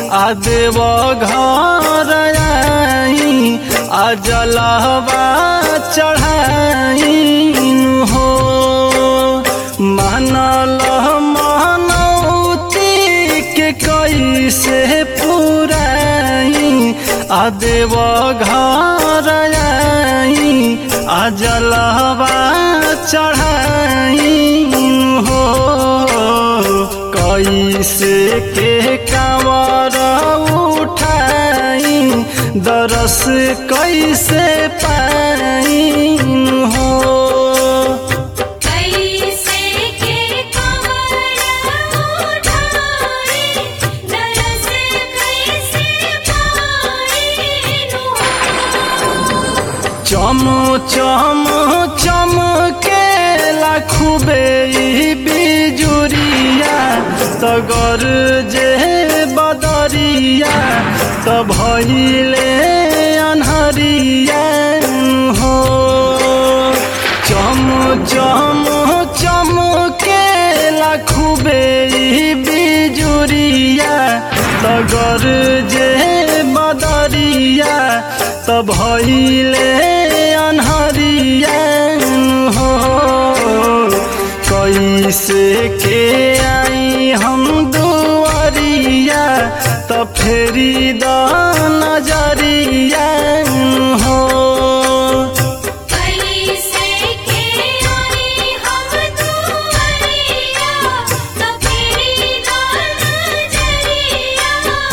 आ देव घर आई आ जलवा चढ़ाई हो मानल मनौती के कैसे पुराई आ देव घर आई आ जलवा चढ़ाई हो कैसे के कांवर उठाई दरस कैसे पाई हो कैसे के कमर उठाई दरस कैसे पाई चम चम चम के खूबे ई बिजुरिया तगर जे बदरिया त भइले अनहरिया हो चम चम चम के खूबे ई बिजुरिया तगर जे बदरिया त भइले अनहरिया हो कैसे के आई हम दुआरिया त फेरी द नजरिया हो कैसे के आई हम दुआरिया तो फेरी दान जरिया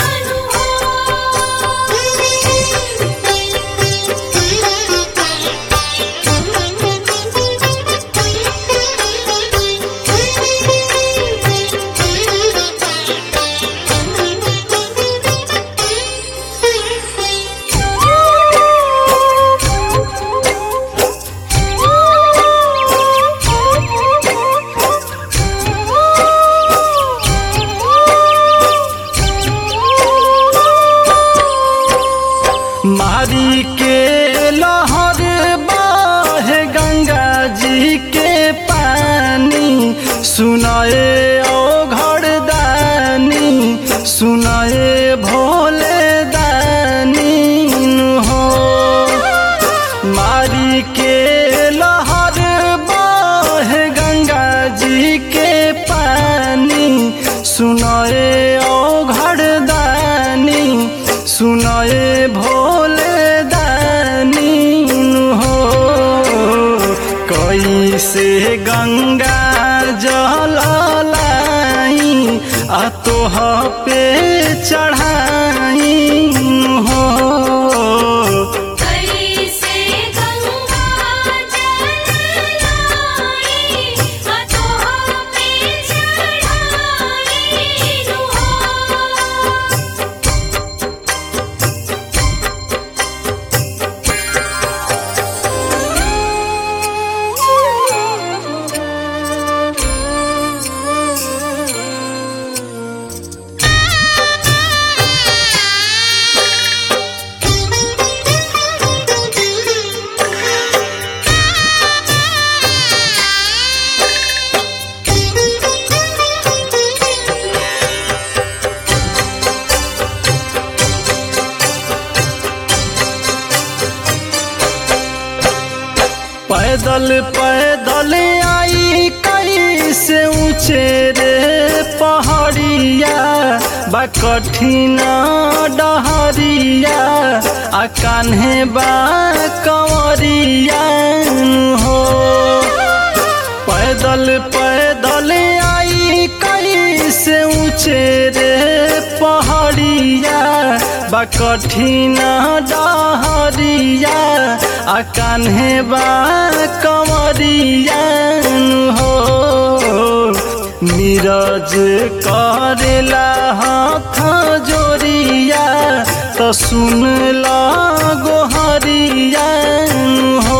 मारी के लहर बाहे गंगा जी के पानी सुनाए ओ घरदानी सुनाए भोले दानी हो मारी के लहर बाहे गंगा जी के पानी सुनाए ओ घरदानी सुनाए भोले दानी हो कैसे गंगा जल लाई आ तोह पे चढ़ाई हो कैसे गंगा जल लाई हाथों पे चढ़ाई हो पैदल पैदल आई कैसे ऊंचे रे पहाड़िया बा कठिन डहरिया आ कान्हे बा कंवरिया हो पैदल पैदल आई कैसे ऊंचे रे पहाड़िया बा कठिन डहरिया आ कान्हे बा कंवरिया हो नीरज करेला हाथ जोरिया तो सुन ला गोहरिया हो